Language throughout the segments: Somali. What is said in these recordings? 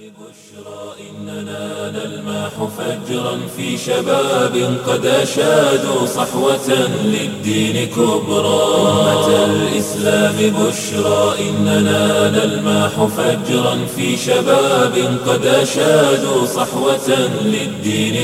إننا نلمح فجرا في شباب قد أشادوا صحوة للدين كبرى أمة الإسلام بشرى إننا نلمح فجرا في شباب قد أشادوا صحوة للدين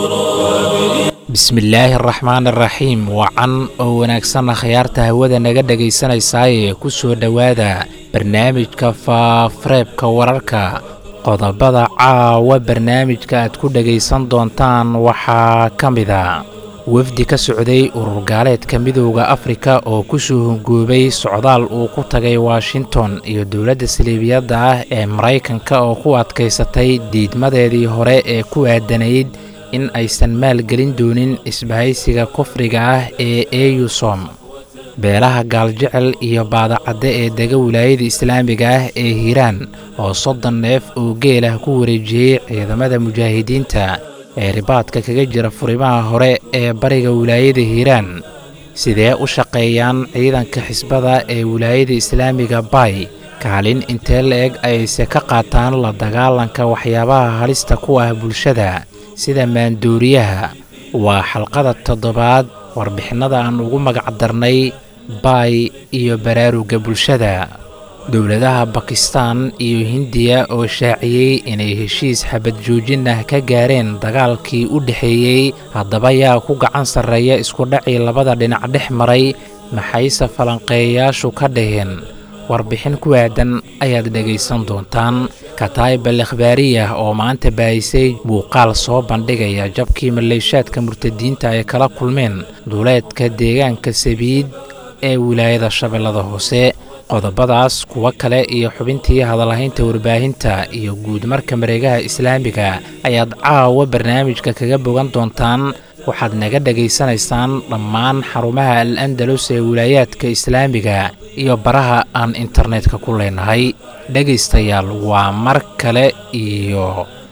كبرى bismillaahi araxmaan araxiim wacan oo wanaagsanna khayaarta hawada naga dhegaysanaysaayee ku soo dhowaada barnaamijka faafareebka wararka qodobada caawa barnaamijka aad ku dhegaysan doontaan waxaa ka mida wafdi ka socday urur gaaleedka midooda afrika oo ku soo hongoobay socdaal uu ku tagay washington iyo dowladda saliibiyadda ah ee maraykanka oo ku adkaysatay diidmadeedii hore ee ku aadanayd in aysan maalgelin doonin isbahaysiga kufriga ah ee eyusom beelaha gaaljecel iyo baadacadde ee dega wilaayada islaamiga ah ee hiiraan oo soddon neef oo geelah ku wareejiyey ciidamada mujaahidiinta ee ribaadka kaga jira furimaha hore ee bariga wilaayada hiiraan sidee u shaqeeyaan ciidanka xisbada ee wilaayada islaamiga bay kaalin intee la-eg ayse ka qaataan la dagaalanka waxyaabaha halista ku ah bulshada sida maandooriyaha waa xalqada toddobaad warbixinnada aan ugu magacdarnay baay iyo baraaruga bulshada dowladaha bakistan iyo hindiya oo shaaciyey inay heshiis xabad joojin ah ka gaareen dagaalkii u dhexeeyey haddaba yaa ku gacan sarreeya iskudhacii labada dhinac dhex maray maxayse falanqeeyayaashu ka dhaheen warbixin ku aadan ayaad dhegaysan doontaan kataiba lekhbaariyah oo maanta baahisay muuqaal soo bandhigaya jabkii maleeshaadka murtadiinta ay kala kulmeen duuleedka deegaanka sabiid ee wilaayada shabeellada hoose qodobadaas kuwo kale iyo xubintii hadalhaynta warbaahinta iyo guudmarka mareegaha islaamiga ayaad caawa barnaamijka kaga bogan doontaan waxaad naga dhegaysanaysaan dhammaan xarumaha al andalus ee wilaayaadka islaamiga iyo baraha aan internetka ku leenahay dhegaystayaal waa mar kale iyo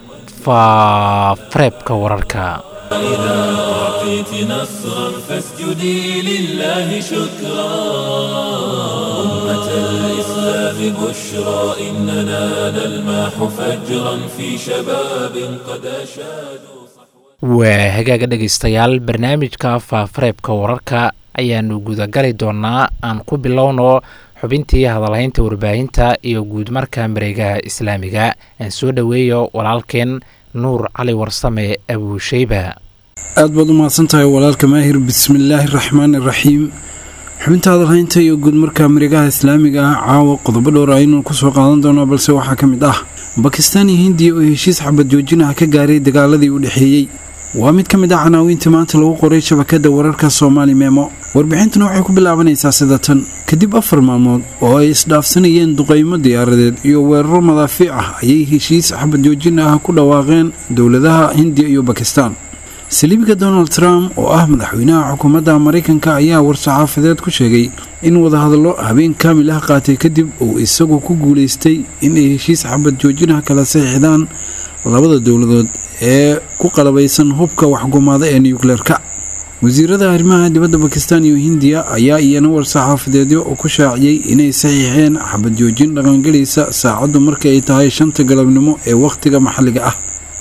faafareebka wararka إذا أعطيت نصرا فاسجدي لله شكرا أمة الإسلام بشرى إننا نلمح فجرا في شباب قد أشادوا waa hagaaga dhegaystayaal barnaamijka faafareebka wararka ayaannu gudagali doonnaa aan ku bilowno xubintii hadalhaynta warbaahinta iyo guudmarka mareegaha islaamiga aan soo dhoweeyo walaalkeen nuur cali warsame abuusheyba aad baad u mahadsan tahay walaalka maahir bismillaahi raxmaani raxiim xubinta hadalhaynta iyo guudmarka mareegaha islaamiga ah caawa qodobo dhowr aynu kusoo qaadan doono balse waxaa ka mid ah bakistaan iyo hindiya oo heshiis xabad joojin ah ka gaaray dagaaladii u dhexeeyey waa mid ka mid ah canaawiinta maanta lagu qoray shabakada wararka soomaali meemo warbixintuna waxay ku bilaabanaysaa sida tan kadib afar maalmood oo ay isdhaafsanayeen duqaymo diyaaradeed iyo weeraro madaafiic ah ayay heshiis xabad joojin ah ku dhawaaqeen dowladaha hindiya iyo bakistaan saliibiga donald trump oo ah madaxweynaha xukuumadda maraykanka ayaa war-saxaafadeed ku sheegay in wadahadallo habeen kaamil ah qaatay kadib uu isagu ku guulaystay inay heshiis xabad joojinah kala saxiixdaan labada dowladood ee ku qalabaysan hubka waxgumaada ee nukleerka wasiirada arrimaha dibadda bakistan iyo hindiya ayaa iyana war-saxaafadeedyo ku shaaciyey inay saxiixeen xabad joojin dhaqangelaysa saacaddu marka ay tahay shanta galabnimo ee wakhtiga maxalliga ah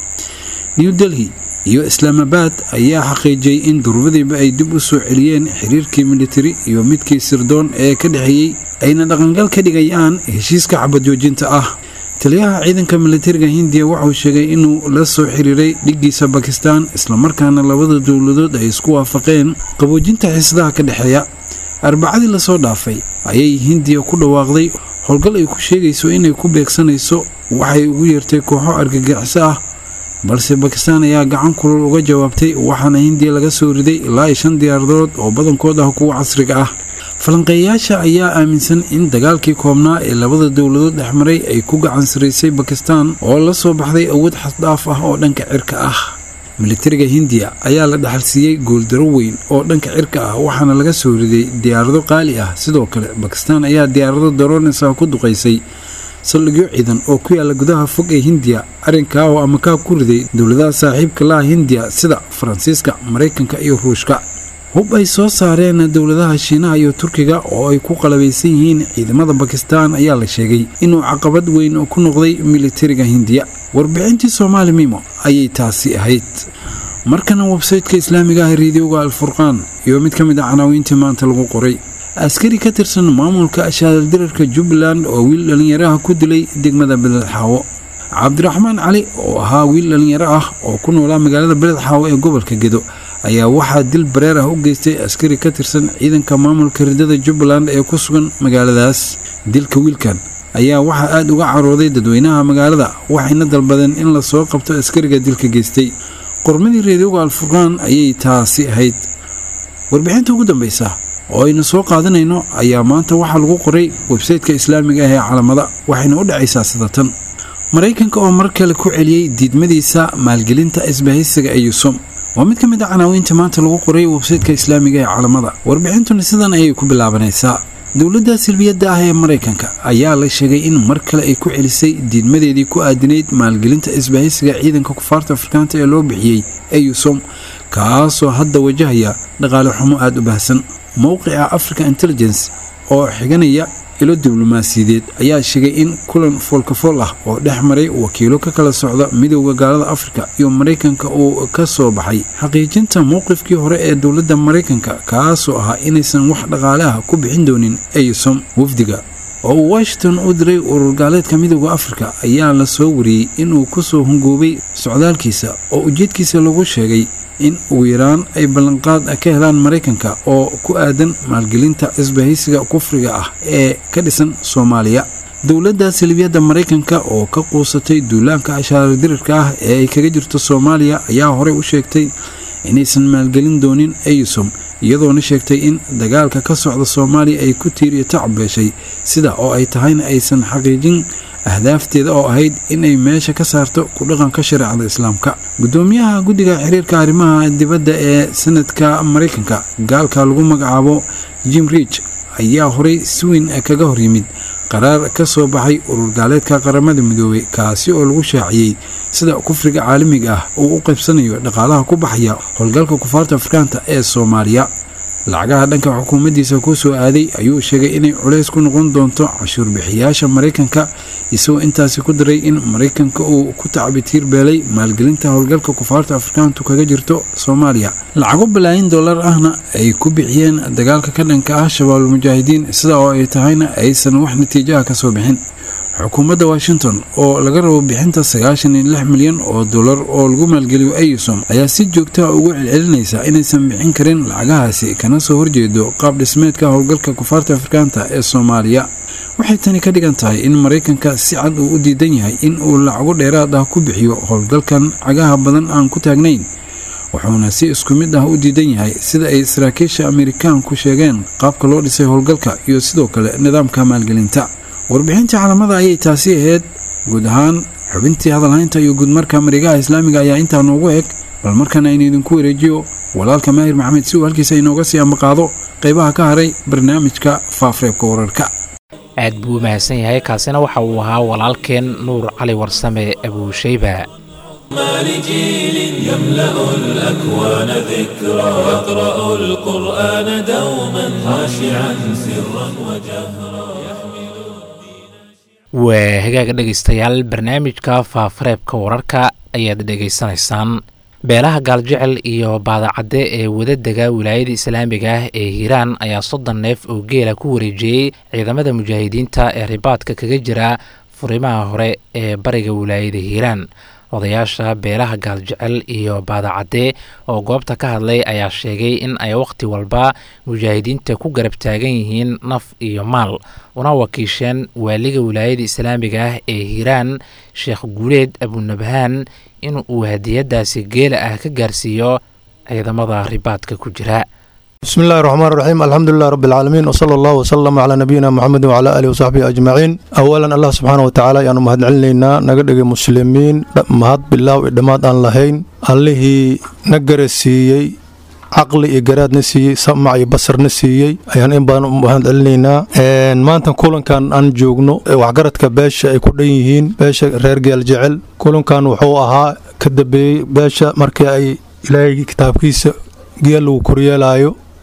new delhi iyo islaamabad ayaa xaqiijiyey in durbadiiba ay dib u soo celiyeen xiriirkii militari iyo midkii sirdoon ee ka dhexeeyey ayna dhaqangal ka dhigayaan heshiiska xabad joojinta ah taliyaha ciidanka militariga hindiya wuxuu sheegay inuu la soo xiriiray dhiggiisa bakistan islamarkaana labada dowladood ay isku waafaqeen qaboojinta xiisadaha ka dhexeeya arbacadii lasoo dhaafay ayay hindiya ku dhawaaqday howlgal ay ku sheegayso inay ku beegsanayso waxay ugu yeertay kooxo argagixiso ah balse bakistaan ayaa gacan kulul uga jawaabtay waxaana hindiya laga soo riday ilaa shan diyaaradood oo badankood ah kuwa casriga ah falanqeeyayaasha ayaa aaminsan in dagaalkii koobnaa ee labada dowladood dhexmaray ay ku gacan saraysay bakistaan oo la soo baxday awood xasdaaf ah oo dhanka cirka ah militariga hindiya ayaa la dhaxalsiiyey gooldaro weyn oo dhanka cirka ah waxaana laga soo riday diyaarado qaali ah sidoo kale bakistaan ayaa diyaarado daroonisa ku duqaysay saldhigyo ciidan oo ku yaala gudaha fog ee hindiya arrinkaa oo amakaa ku riday dowladaha saaxiibka laha hindiya sida faransiiska maraykanka iyo ruushka hub ay soo saareen dowladaha shiinaha iyo turkiga oo ay ku qalabaysan yihiin ciidamada bakistan ayaa la sheegay inuu caqabad weyn ku noqday militariga hindiya warbixintii soomaali mimo ayay taasi ahayd markana websayteka islaamiga ah reediyoga alfurqaan iyo mid ka mid a canaawiintii maanta lagu qoray askari ka tirsan maamulka ashaaldirarka jubbaland oo wiil dhallinyaraha ku dilay degmada beledxaawo cabdiraxmaan cali oo ahaa wiil dhallinyaro ah oo ku noolaa magaalada beledxaawo ee gobolka gedo ayaa waxaa dil bareer ah u geystay askari ka tirsan ciidanka maamulka ridada jubbaland ee ku sugan magaaladaas dilka wiilkan ayaa waxaa aada uga carooday dadweynaha magaalada waxayna dalbadeen in lasoo qabto askariga dilka geystay qormadii reediyoga alfurqaan ayay taasi ahayd warbixinta ugu dambaysa oo aynu soo qaadanayno ayaa maanta waxaa lagu qoray websayteka islaamiga ah ee calamada waxayna u dhacaysaa sida tan maraykanka oo mar kale ku celiyey diidmadiisa maalgelinta isbahaysiga ee yusum waa mid ka mid a canaawiinta maanta lagu qoray websayteka islaamiga ee calamada warbixintuna sidan ayay ku bilaabanaysaa dowladda silbiyadda ah ee maraykanka ayaa la sheegay in mar kale ay ku celisay diidmadeedii ku aadinayd maalgelinta isbahaysiga ciidanka kufaarta afrikaanta ee loo bixiyey ee yusom kaasoo hadda wajahaya dhaqaale xumo aada u baahsan mowqica africa intelligence oo xiganaya ilo diblomaasiyadeed ayaa sheegay in kulan foolkafool ah oo dhex maray wakiilo ka kala socda midooda gaalada afrika iyo maraykanka uu ka soo baxay xaqiijinta mowqifkii hore ee dowladda maraykanka kaasoo ahaa inaysan wax dhaqaale ah ku bixin doonin eysom wafdiga oo uu washington u diray urur gaaleedka midooda afrika ayaa la soo wariyey inuu kusoo hungoobay socdaalkiisa oo ujeedkiisa lagu sheegay in ugu yaraan ay ballanqaad ka helaan maraykanka oo ku aadan maalgelinta isbahaysiga kufriga ah ee ka dhisan soomaaliya dowladda silibiyadda maraykanka oo ka quusatay duulaanka ashaaradirirka ah ee ay kaga jirto soomaaliya ayaa horey u sheegtay inaysan maalgelin doonin eysom iyadoona sheegtay in dagaalka ka socda soomaaliya ay ku tiiriyo tacbeeshay sida oo ay tahayna aysan xaqiijin ahdaafteeda oo ahayd inay meesha ka saarto ku dhaqanka shareecada islaamka gudoomiyaha guddiga xiriirka arrimaha dibadda ee sanadka maraykanka gaalka lagu magacaabo jim rich ayaa horey si weyn kaga hor yimid qaraar ka soo baxay urur gaaleedka qaramada midoobay kaasi oo lagu shaaciyey sida kufriga caalamiga ah uu u qaybsanayo dhaqaalaha ku baxaya howlgalka kufaarta afrikaanta ee soomaaliya lacagaha dhanka xukuumaddiisa ku soo aaday ayuu sheegay inay culays ku noqon doonto cashuur bixiyaasha maraykanka isagoo intaasi ku daray in maraykanka uu ku tacbitiir beelay maalgelinta howlgalka kufaarta afrikaantu kaga jirto soomaaliya lacago balaayin dollar ahna ay ku bixiyeen dagaalka ka dhanka ah shabaabul mujaahidiin sida oo ay tahayna aysan wax natiijaha ka soo bixin xukuumadda washington oo laga rabo bixinta sagaashan iyo lix milyan oo dollar oo lagu maalgeliyo eysom ayaa si joogtaha ugu celcelinaysa inaysan bixin karin lacagahaasi kana soo horjeedo qaab dhismeedka howlgalka kufaarta afrikaanta ee soomaaliya waxay tani ka dhigan tahay in maraykanka si cad uu u diidan yahay in uu lacago dheeraad ah ku bixiyo howlgalkan cagaha badan aan ku taagnayn wuxuuna si isku mid ah u diidan yahay sida ay saraakiisha amerikaanku sheegeen qaabka loo dhisay howlgalka iyo sidoo kale nidaamka maalgelinta warbixintii calamada ayay taasi ahayd guud ahaan xubintii hadalhaynta iyo guudmarka marigaha islaamiga ayaa intaa noogu eg bal markana aynu idinku wareejiyo walaalka maahir maxamed si uu halkiisa inooga sii ambaqaado qaybaha ka haray barnaamijka faafreebka wararka aad buu u mahadsan yahay kaasina waxa uu ahaa walaalkeen nuur cali warsame abuushayba لجيل يملأ الأكوان ذكرى يقرأ القرآن دوما خاشعا سرا وجهرا waa hagaaga dhegaystayaal barnaamijka faafareebka wararka ayaad dhegaysanaysaan beelaha gaaljecel iyo baadacadde ee wadadega wilaayada islaamiga ah ee hiiraan ayaa soddon neef oo geela ku wareejiyey ciidamada mujaahidiinta ee ribaadka kaga jira furimaha hore ee bariga wilaayada hiiraan odayaasha beelaha gaaljecel iyo baadacadde oo goobta ka hadlay ayaa sheegay in ay wakhti walba mujaahidiinta ku garab taagan yihiin naf iyo maal una wakiisheen waaliga wilaayada islaamiga ah ee hiiraan sheekh guuleed abunabhaan in uu hadiyadaasi geela ah ka gaarsiiyo ciidamada ribaadka ku jira بسم الله الرحمن الرحيم الحمد لله رب العالمين وصلى الله وسلم على نبينا محمد وعلى آله وصحبه أجمعين أولا الله سبحانه وتعالى يعني مهد علينا نقدر مسلمين مهد بالله وإدماد أن لهين الله نقر السيي caqli iyo garaadna siiyey samac iyo basarna siiyey ayaan in badan u mahad celinaynaa maanta kulankan aan joogno waxgaradka beesha ay ku dhan yihiin beesha reer geel jecel kulankan wuxuu ahaa ka dambeeyey beesha markii ay ilaahay kitaabkiisa geel lagu koryeelaayo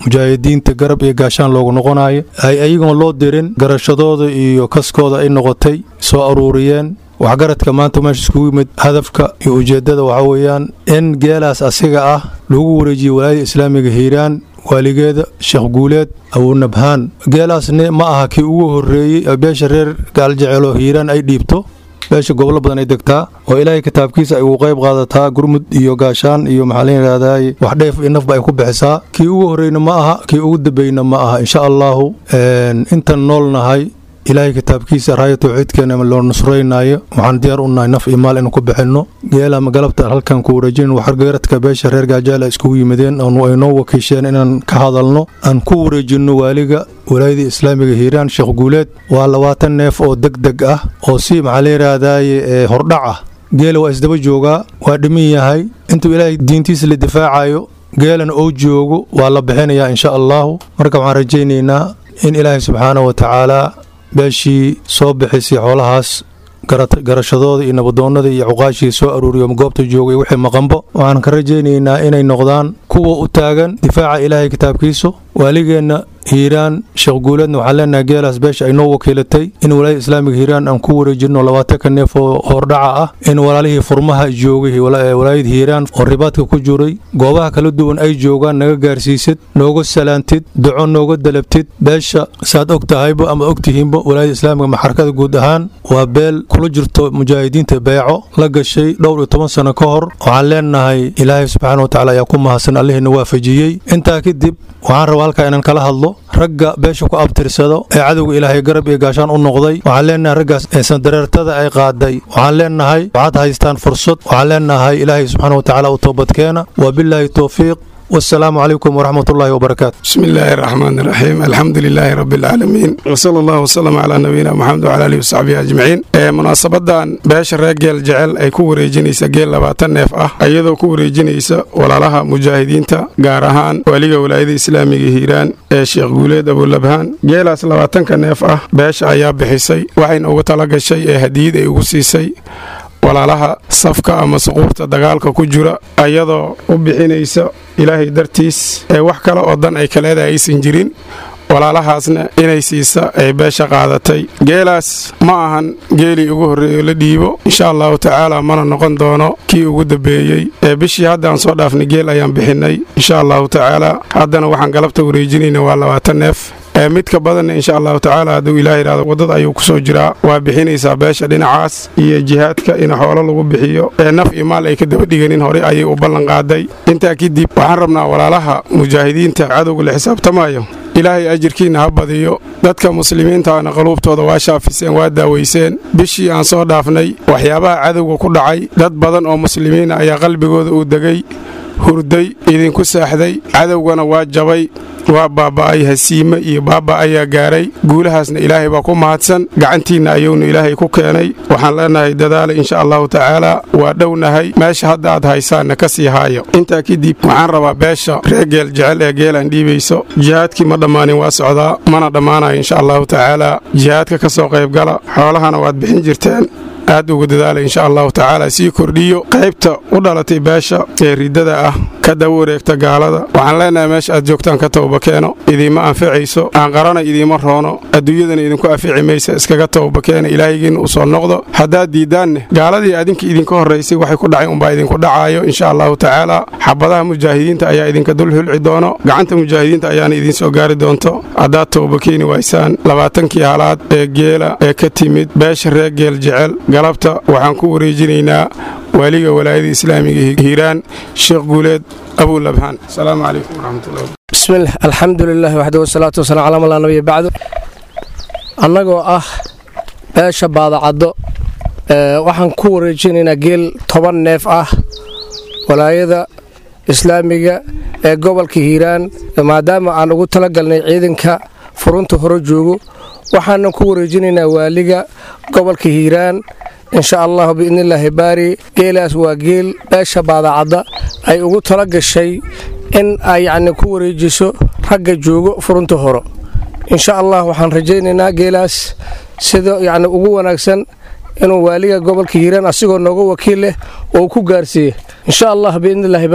mujaahidiinta garab iyo gaashaan loogu noqonayo ay ayagoon loo dirin garashadooda iyo kaskooda ay noqotay soo aruuriyeen waxgaradka maanta meesha iskugu yimid hadafka iyo ujeeddada waxaa weeyaan in geelaas asiga ah lagu wareejiyey walaayada islaamiga hiiraan waaligeeda sheekh guuleed abunabhaan geelaasne ma aha kii ugu horreeyey beesha reer gaaljeceelo hiiraan ay dhiibto beesha gobolo badan ay degtaa oo ilaahay kitaabkiisa ay ugu qayb qaadataa gurmud iyo gaashaan iyo maxaa la yidhahdaay wax dheef iyo nafba ay ku bixisaa kii ugu horreyna ma aha kii ugu dambeyna ma aha insha allaahu intan noolnahay ilaahay kitaabkiisa raaya tawxiidkeena loo nusraynayo waxaan diyaar u nahay naf iyo maal inuu ku bixinno geela galabta halkan ku wareejin waxgaradka beesha reer gaajaal iskugu yimideen ay noo wakiisheen inaan ka hadalno aan ku wareejinno waaliga walaayadii islaamiga hiiraan sheekh guuleed waa labaatan neef oo deg deg ah oo si maxaa la yidhaahdaye hordhac ah geela waa isdaba joogaa waa dhimin yahay intuu ilaahay diintiisa la difaacayo geelana oo joogo waa la bixinayaa insha allaahu marka waxaan rajaynaynaa in ilaahay subxaana wa tacaala beeshii soo bixisay xoolahaas garashadooda iyo nabadoonnada iyo cuqaashii soo aruuriyo goobta joogay wixii maqanbo waxaan ka rajaynaynaa inay noqdaan kuwa u taagan difaaca ilaahay kitaabkiisu waaligeenna hiiraan sheekh guuleedna waxaan leenahay geelaas beesha ay noo wakiilatay in walaayada islaamiga hiiraan aan ku wareejinno labaatanka neef oo hordhaca ah in walaalihii furmaha joogay walaayada hiiraan oo ribaadka ku jiray goobaha kala duwan ay joogaan naga gaarsiisid nooga salaantid duco nooga dalabtid beesha saad og tahayba ama og tihiinba walaayada islaamiga maxarakada guud ahaan waa beel kula jirto mujaahidiinta beeco la gashay dhowr iyo toban sano ka hor waxaan leenahay ilaahay subxaana wa tacala ayaa ku mahadsan allihiina waafajiyey intaa kadib waxaan rabaa halkaa inaan kala hadlo ragga beesha ku abtirsado ee cadowga ilaahay garab iyo gaashaan u noqday waxaan leenahay raggaas sandareertada ay qaaday waxaan leenahay waxaad haystaan fursad waxaan leenahay ilaahay subxaana wa tacaala u toobadkeena wa bilaahi towfiiq والسلام عليكم ورحمة الله وبركاته بسم الله الرحمن الرحيم الحمد لله رب العالمين وصلى الله وسلم على نبينا محمد وعلى آله وصحبه أجمعين munaasabadan beesha reer geel jecel ay ku wareejinaysa geel labaatan neef ah iyadoo ku wareejinaysa walaalaha mujaahidiinta gaar ahaan waliga walaayada islaamiga hiiraan ee sheekh guuleed abulabhaan geelaas labaatanka neef ah beesha ayaa bixisay waxayna uga tala gashay ee hadiyad ay ugu siisay walaalaha safka ama suquurta dagaalka ku jira ayadoo u bixinaysa ilaahay dartiis ee wax kale oo dan ay kaleeda aysan jirin walaalahaasna inay siisa ay beesha qaadatay geelaas ma ahan geelii ugu horreeyo la dhiibo insha allahu tacaala mana noqon doono kii ugu dambeeyey ee bishii haddaan soo dhaafnay geel ayaan bixinnay insha allahu tacaala haddana waxaan galabta wareejinayna waa labaatan neef ee midka badanna insha allahu tacaala hadduu ilaah yidhahdo waddada ayuu ku soo jiraa waa bixinaysaa beesha dhinacaas iyo jihaadka in xoolo lagu bixiyo ee naf iyo maal ay ka daba dhiganin horey ayay u ballan qaaday intaa kadib waxaan rabnaa walaalaha mujaahidiinta cadowga la xisaabtamayo ilaahay ajirkiinna ha badiyo dadka muslimiintaana qaluubtooda waa shaafiseen waa daawayseen bishii aan soo dhaafnay waxyaabaha cadowga ku dhacay dad badan oo muslimiina ayaa qalbigooda uu degay hurday idinku saaxday cadowgana waa jabay waa baaba'ay hasiime iyo baaba ayaa gaaray guulahaasna ilaahay baa ku mahadsan gacantiinna ayuunu ilaahay ku keenay waxaan leenahay dadaala insha allahu tacaala waa dhownahay meesha hadda aad haysaanna ka sii haayo intaa kadib waxaan rabaa beesha reer geel jecel ee geelaan dhiibayso jihaadkii ma dhammaanin waa socdaa mana dhammaanayo insha allahu tacaala jihaadka ka soo qaybgala xoolahana waad bixin jirteen aad ugu dadaala insha allahu tacaala sii kordhiyo qaybta u dhalatay beesha ee riddada ah ka daba wareegta gaalada waxaan leenahay meesha aad joogtaan ka towbakeeno idiima anficayso aan qarana idiima roono adduunyadana idinku anfici maysa iskaga towbakeena ilaahaygiinna u soo noqdo haddaad diiddaanne gaaladii adinka idinka horraysay waxay ku dhacay unbaa idinku dhacaayo insha allahu tacaala xabadaha mujaahidiinta ayaa idinka dul hulci doono gacanta mujaahidiinta ayaana idiin soo gaari doonto haddaad towbakeeni waysaan labaatankii halaad ee geela ee ka timid beesha reer geel jecel galabta waxaan ku wareejinaynaa waaliga walaayada islaamiga hiiraan sheekh guuleed abulabhaan asalaamu calaykum waraxmatullahi bismilah alxamdu lilah waxda wasalaatu wasalam calaa man laa nabiya bacdu annagoo ah beesha baadacaddo waxaan ku wareejinaynaa geel toban neef ah walaayada islaamiga ee gobolka hiiraan maadaama aan ugu talagalnay ciidanka furunta hore joogo waxaanan ku wareejinaynaa waaliga gobolka hiiraan insha allahu biidnillaahi baari geelaas waa geel beesha baadacadda ay ugu tala gashay in ay yacni ku wareejiso ragga joogo furunta horo insha allah waxaan rajaynaynaa geelaas sida yacni ugu wanaagsan inuu waaliga gobolka hiiraan asigoo nooga wakiil leh oo ku gaarsiiye insha allah biidnillaahi baari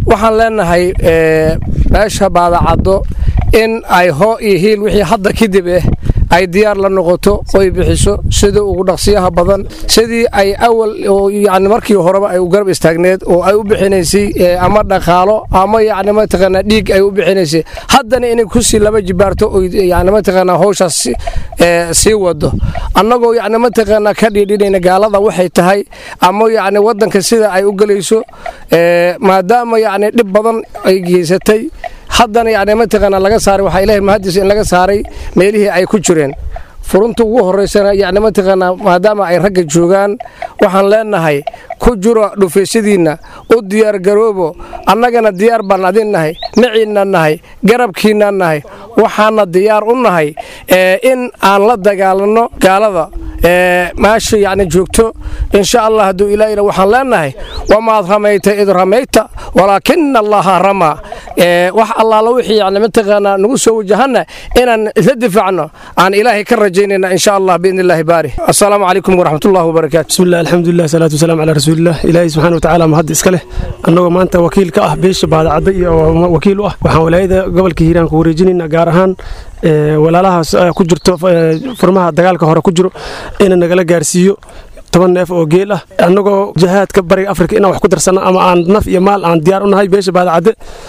waxaan leenahay meesha baadacaddo in ay hoo iyo hiil wixii hadda kadib ah ay diyaar la noqoto oy bixiso sida ugu dhaqsiyaha badan sidii ay awal yani markii horeba ay u garab istaagneed oo ay u bixinaysay ama dhaqaalo ama yani mataqaanaa dhiig ay u bixinaysay haddana inay kusii laba jibaarto oy yani mataqaanaa howshaas sii wado annagoo yani mataqaanaa ka dhiidhinayna gaalada waxay tahay ama yani waddanka sida ay u gelayso maadaama yani dhib badan ay geysatay haddana yani mataqaanaa laga saaray waxaa ilahay mahadiisa in laga saaray meelihii ay ku jireen furunta ugu horeysana yani mataqaanaa maadaama ay ragga joogaan waxaan leenahay ku jiro dhufaysyadiinna u diyaargaroobo annagana diyaar baan adin nahay maciinna nahay garabkiinna nahay waxaana diyaar u nahay in aan la dagaalanno gaalada meesha yani joogto insha allah hadduu ilaahina waxaan leenahay wamaad ramayta id ramayta walaakina allaha ramaa wax allaala wixii yani mataqaanaa nagu soo wajahanna inaan isla difaacno aan ilaahay ka rajaynayna insha allah biidni illaahi baari assalaamu calaykum waraxmatullahi wabarakaatu bismillah alxamdulilah salaatu wasalaam calaa rasuulillah ilaahay subxaana watacaala mahad iska leh annagoo maanta wakiil ka ah beesha baadacadda iyo wakiil u ah waxaan walaayada gobolka hiiraan ku wareejinayna gaar ahaan walaalahaas ku jirto furmaha dagaalka hore ku jiro ina nagala gaarsiiyo toban neef oo geel ah annagoo jahaadka bariga afrika inaan wax ku darsanno ama aan naf iyo maal aan diyaar u nahay beesha baadacadde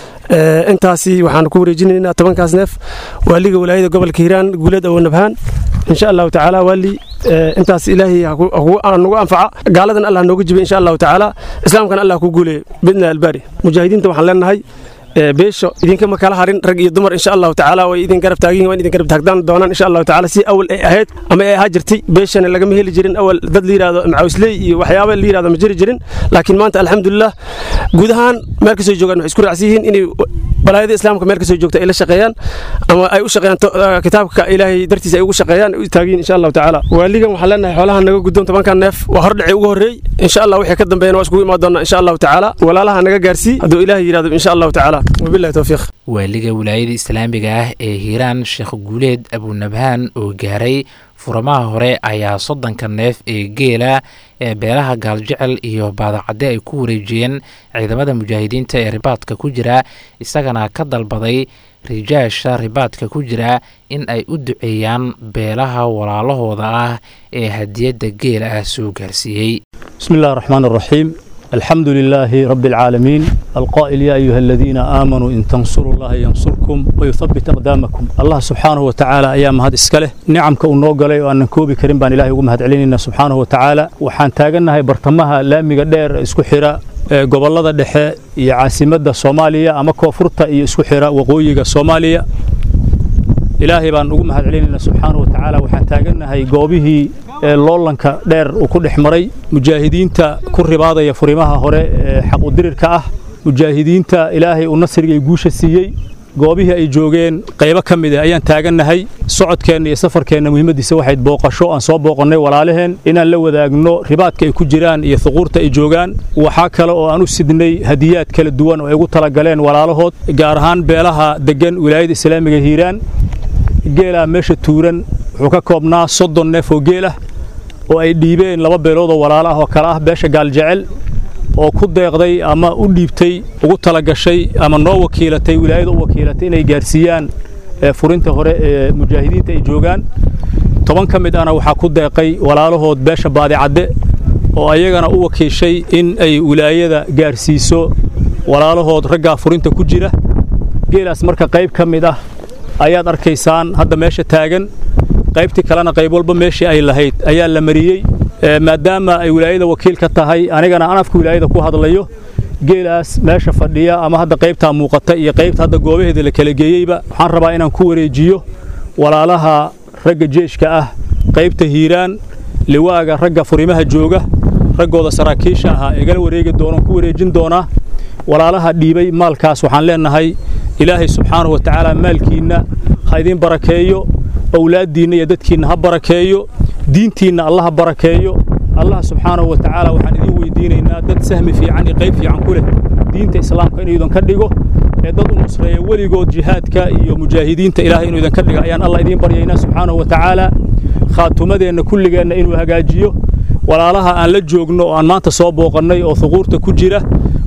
intaasi waxaan ku wareejinaynaa tobankaas neef waaliga walaayada gobolka hiiraan guulad awo nabhaan insha allahu tacaala waali intaas ilaahay nagu anfaca gaaladan allah nooga jiba insha allahu tacaala islaamkana allah ku guuleeyo bidna albaari mujaahidiinta waxaan leenahay beesho idinkama kala harin rag iyo dumar insha allahu tacaala way idin garab taagin waan idin garab taagdaan doonaan insha allahu tacaala si awal ay ahayd ama ay ahaa jirtay beeshana lagama heli jirin awal dad la yidhahdo macaawisley iyo waxyaaba la yidhahdo ma jiri jirin laakiin maanta alxamdulilah guud ahaan meel kasoo joogaan waxay isku raacsan yihiin inay balaayada islaamka meel kasoo joogta ay la shaqeeyaan ama ay u shaqeeyaan kitaabka ilaahay dartiisa ay ugu shaqeeyaan ay u taagiin insha allahu tacaala waaligan waxaan leenahay xoolaha naga guddoon tobankan neef waa hordhaci ugu horreey insha allah wixii ka dambeeyana waa iskugu imaan doonaa insha allahu tacaala walaalaha naga gaarsii hadduu ilaahay yidhahdo insha allahu tacaala wabillahi towfiiq waaliga wilaayada islaamiga ah ee hiiraan sheekh guuleed abunabhaan oo gaaray furamaha hore ayaa soddonka neef ee geela ee beelaha gaaljecel iyo baadacadde ay ku wareejiyeen ciidamada mujaahidiinta ee ribaadka ku jira isagana ka dalbaday rijaasha ribaadka ku jira in ay u duceeyaan beelaha walaalahooda ah ee hadiyadda geela ah soo gaarsiiyey bismi illahi raxmaan raxiim الحمد لله رب العالمين القائل يا أيها الذين آمنوا إن تنصروا الله ينصركم ويثبت أقدامكم الله سبحانه وتعالى أيام هذا إسكاله نعم كأنه قال أن كوبي كريم بان إلهي ومهد علينا سبحانه وتعالى وحان تاغنا هاي برتمها لامي قدير اسكو حراء gobolada dhexe iyo caasimadda soomaaliya ama koonfurta iyo isku xira waqooyiga soomaaliya ilaahay baan ugu mahad celinaynaa subxaana wa tacaala waxaan taagannahay goobihii loolanka dheer uu ku dhex maray mujaahidiinta ku ribaadaya furimaha hore ee xaqudirirka ah mujaahidiinta ilaahay uu nasriga guusha siiyey goobihii ay joogeen qaybo ka mid ah ayaan taagannahay socodkeenna iyo safarkeenna muhiimadiisa waxayd booqasho aan soo booqannay walaalaheen inaan la wadaagno ribaadka ay ku jiraan iyo thuquurta ay joogaan waxaa kale oo aan u sidnay hadiyaad kala duwan oo ay ugu talagaleen walaalahood gaar ahaan beelaha deggan wilaayada islaamiga hiiraan geelaa meesha tuuran wuxuu ka koobnaa soddon neef oo geel ah oo ay dhiibeen laba beelood oo walaalo ah oo kale ah beesha gaaljecel oo ku deeqday ama u dhiibtay ugu talagashay ama noo wakiilatay wilaayada u wakiilatay inay gaarsiiyaan furinta hore ee mujaahidiinta ay joogaan toban ka mid ahna waxaa ku deeqay walaalahood beesha baadicadde oo ayagana u wakiishay in ay wilaayada gaarsiiso walaalahood raggaa furinta ku jira geelaas marka qayb ka mid ah ayaad arkaysaan hadda meesha taagan qaybtii kalena qayb walba meeshii ay lahayd ayaa la mariyey maadaama ay wilaayada wakiil ka tahay anigana aan afka wilaayada ku hadlayo geelaas meesha fadhiya ama hadda qaybtaa muuqata iyo qaybta hadda goobaheeda la kala geeyeyba waxaan rabaa inaan ku wareejiyo walaalaha ragga jeeshka ah qaybta hiiraan liwaaga ragga furimaha jooga raggooda saraakiisha ahaa igala wareegi doona ku wareejin doonaa walaalaha dhiibay maalkaas waxaan leenahay ilaahay subxaanahu wa tacaala maalkiinna ha idiin barakeeyo awlaaddiinna iyo dadkiinna ha barakeeyo diintiinna allah ha barakeeyo allah subxaanahu wa tacaala waxaan idiin weydiinaynaa dad sahmi fiican iyo qayb fiican ku leh diinta islaamka inuu idinka dhigo ee dad u nusreeya weligood jihaadka iyo mujaahidiinta ilaahay inuu idinka dhigo ayaan allah idiin baryaynaa subxaanahu wa tacaala khaatumadeenna kulligeenna inuu hagaajiyo walaalaha aan la joogno oo aan maanta soo booqannay oo thuquurta ku jira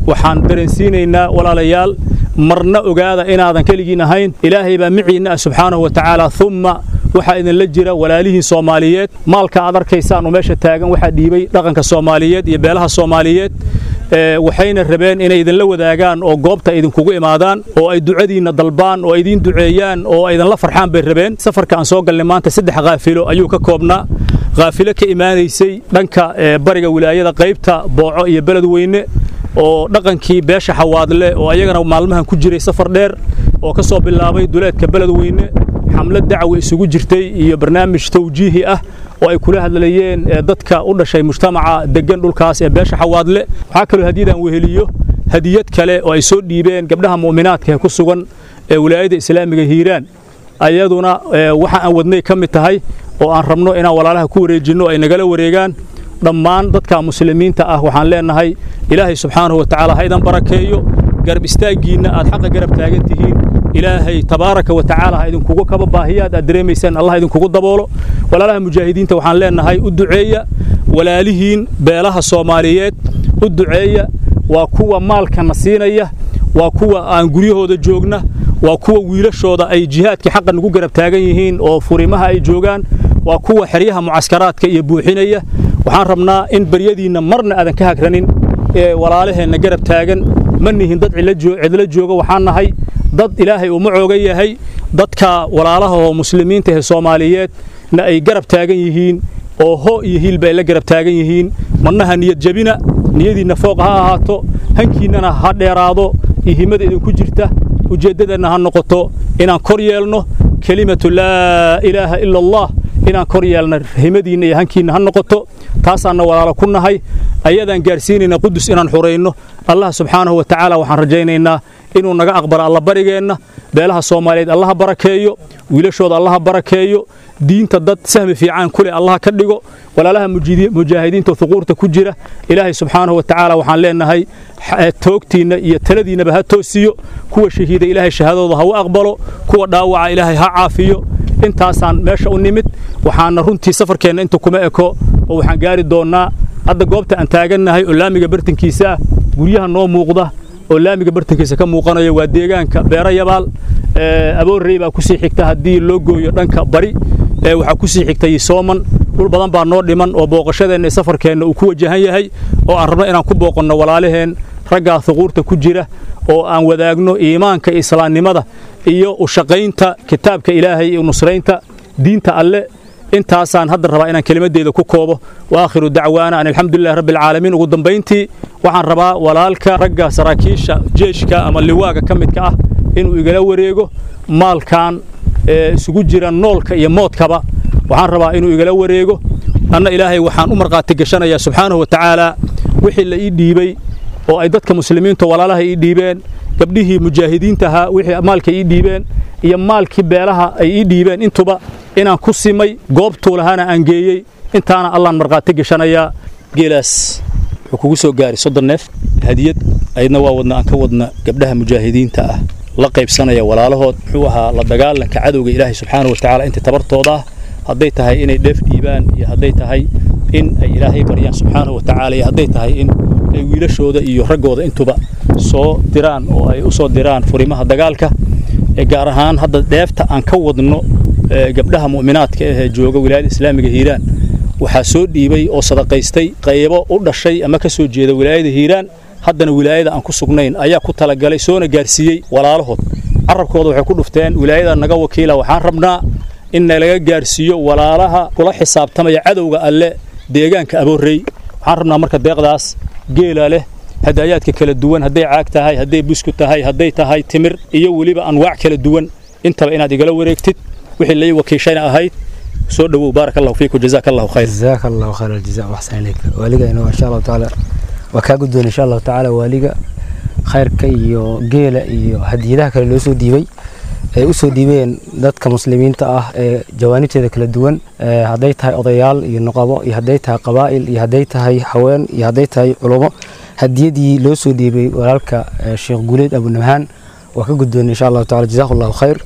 waxaan dareensiinaynaa walaalayaal marna ogaada inaadan keligiin ahayn ilaahay baa miciinna ah subxaanahu wa tacaala umma waxaa idinla jira walaalihiin soomaaliyeed maalka aad arkaysaanoo meesha taagan waxaa dhiibay dhaqanka soomaaliyeed iyo beelaha soomaaliyeed waxayna rabeen inay idinla wadaagaan oo goobta idinkugu imaadaan oo ay ducadiinna dalbaan oo idiin duceeyaan oo idinla farxaan bay rabeen safarka aan soo galnay maanta saddex kaafilo ayuu ka koobnaa kaafilo ka imaanaysay dhanka bariga wilaayada qaybta booco iyo beledweyne oo dhaqankii beesha xawaadle oo ayagana maalmahan ku jiray safar dheer oo ka soo bilaabay duleedka beledweyne xamlad dacwi isugu jirtay iyo barnaamij tawjiihi ah oo ay kula hadlayeen dadka u dhashay mujtamaca degan dhulkaas ee beesha xawaadle waxaa kaloo hadiyadaan weheliyo hadiyad kale oo ay soo dhiibeen gabdhaha mu'minaadka ee ku sugan ee wilaayada islaamiga hiiraan ayaduna waxa aan wadnay ka mid tahay oo aan rabno inaan walaalaha ku wareejinno ay nagala wareegaan dhammaan dadka muslimiinta ah waxaan leenahay ilaahay subxaanahu wa tacaala ha idan barakeeyo garab istaaggiinna aad xaqa garab taagan tihiin ilaahay tabaaraka wa tacaala ha idinkugu kaba baahiyaad aad dareemaysaan allah idinkugu daboolo walaalaha mujaahidiinta waxaan leenahay u duceeya walaalihiin beelaha soomaaliyeed u duceeya waa kuwa maalkana siinaya waa kuwa aan guryahooda joogna waa kuwa wiilashooda ay jihaadkii xaqa nagu garab taagan yihiin oo furimaha ay joogaan waa kuwa xeryaha mucaskaraadka iyo buuxinaya waxaan rabnaa in baryadiinna marna aadan ka hagranin ee walaalaheenna garab taagan ma nihin dad cidlo jooga waxaan nahay dad ilaahay uu macooga yahay dadka walaalaha oo muslimiinta ee soomaaliyeed na ay garab taagan yihiin oo ho iyo hiilba ay la garab taagan yihiin marnaha niyad jabina niyadiinna fooq ha ahaato hankiinnana ha dheeraado iyo himada idinku jirta ujeeddadeenna ha noqoto inaan kor yeelno kelimatu laa ilaaha ila allah inaan kor yeelno himadiinna iyo hankiinna ha noqoto taasaanna walaalo ku nahay ayadaan gaarsiinayna qudus inaan xurayno allah subxaanahu wa tacaala waxaan rajaynaynaa inuu naga aqbalo alla barigeenna beelaha soomaaliyeed allaha barakeeyo wiilashooda allaha barakeeyo diinta dad sahmi fiican ku leh allaha ka dhigo walaalaha mujaahidiinta huquurta ku jira ilaahay subxaanahu wa tacaala waxaan leenahay toogtiinna iyo taladiinnaba ha toosiyo kuwa shahiida ilaahay shahaadooda ha u aqbalo kuwa dhaawaca ilaahay ha caafiyo intaasaan meesha u nimid waxaana runtii safarkeenna inta kuma eko oo waxaan gaari doonnaa hadda goobta aan taagannahay oo laamiga bartankiisa ah guryaha noo muuqda oo laamiga bartankiisa ka muuqanaya waa deegaanka beero yabaal aboorrey baa ku sii xigta haddii loo gooyo dhanka bari waxaa ku sii xigtay sooman dhul badan baa noo dhiman oo booqashadeenna safarkeenna uu ku wajahan yahay oo aan rabno inaan ku booqanno walaalaheen raggaa huquurta ku jira oo aan wadaagno iimaanka islaamnimada iyo u shaqaynta kitaabka ilaahay iyo nusraynta diinta alle intaasaan hadda rabaa inaan kelimadeyda ku koobo wa aakhiru dacwaana an alxamdulilahi rabbi alcaalamiin ugu dambayntii waxaan rabaa walaalka ragga saraakiisha jeeshka ama liwaaga ka midka ah inuu igala wareego maalkan isugu jira noolka iyo moodkaba waxaan rabaa inuu igala wareego anna ilaahay waxaan u markhaati gashanayaa subxaanahu wa tacaala wixii la ii dhiibey oo ay dadka muslimiinta walaalaha ii dhiibeen gabdhihii mujaahidiinta ahaa wixii maalka ii dhiibeen iyo maalkii beelaha ay ii dhiibeen intuba inaan ku simay goobtuu lahaana aan geeyey intaana allaan markhaati gashanayaa geelaas wuxuu kugu soo gaaray soddon neef hadiyad aydna waa wadna aan ka wadna gabdhaha mujaahidiinta ah la qaybsanaya walaalahood muxuu ahaa la dagaalanka cadowga ilaahay subxaanahu wa tacaala inta tabartooda ah hadday tahay inay dheef dhiibaan iyo hadday tahay in ay ilaahay baryaan subxaanahu wa tacaala iyo hadday tahay in ay wiilashooda iyo raggooda intuba soo diraan oo ay u soo diraan furimaha dagaalka gaar ahaan hadda dheefta aan ka wadno gabdhaha mu'minaadka ahee jooga wilaayada islaamiga hiiraan waxaa soo dhiibay oo sadaqaystay qaybo u dhashay ama ka soo jeeda wilaayada hiiraan haddana wilaayada aan ku sugnayn ayaa ku talagalay soona gaarsiiyey walaalahood carabkooda waxay ku dhufteen wilaayada naga wakiila waxaan rabnaa in nalaga gaarsiiyo walaalaha kula xisaabtamaya cadowga alle deegaanka aboorrey waxaan rabnaa marka deeqdaas geela leh hadaayaadka kala duwan hadday caag tahay hadday busku tahay hadday tahay timir iyo weliba anwaac kala duwan intaba inaad igala wareegtid wixii lai wakiishayna ahayd soo dhowow baaraka allahu fiikum jazaaka allahu khayr جزاك الله خير الجزاء واحسن اليك واليga inuu insha allahu tacaala waa kaa guddoon insha allahu tacaala waaliga khayrka iyo geela iyo hadiyadaha kale loo soo dhiibay ay u soo dhiibeen dadka muslimiinta ah ee jawaanibteeda kala duwan ee hadday tahay odayaal iyo nuqabo iyo hadday tahay qabaa'il iyo hadday tahay haween iyo hadday tahay culummo hadiyadii loo soo dhiibay walaalka eh, sheekh guuleed abunabhaan waa ka guddoon insha allahu tacaala jazahu allahu khayr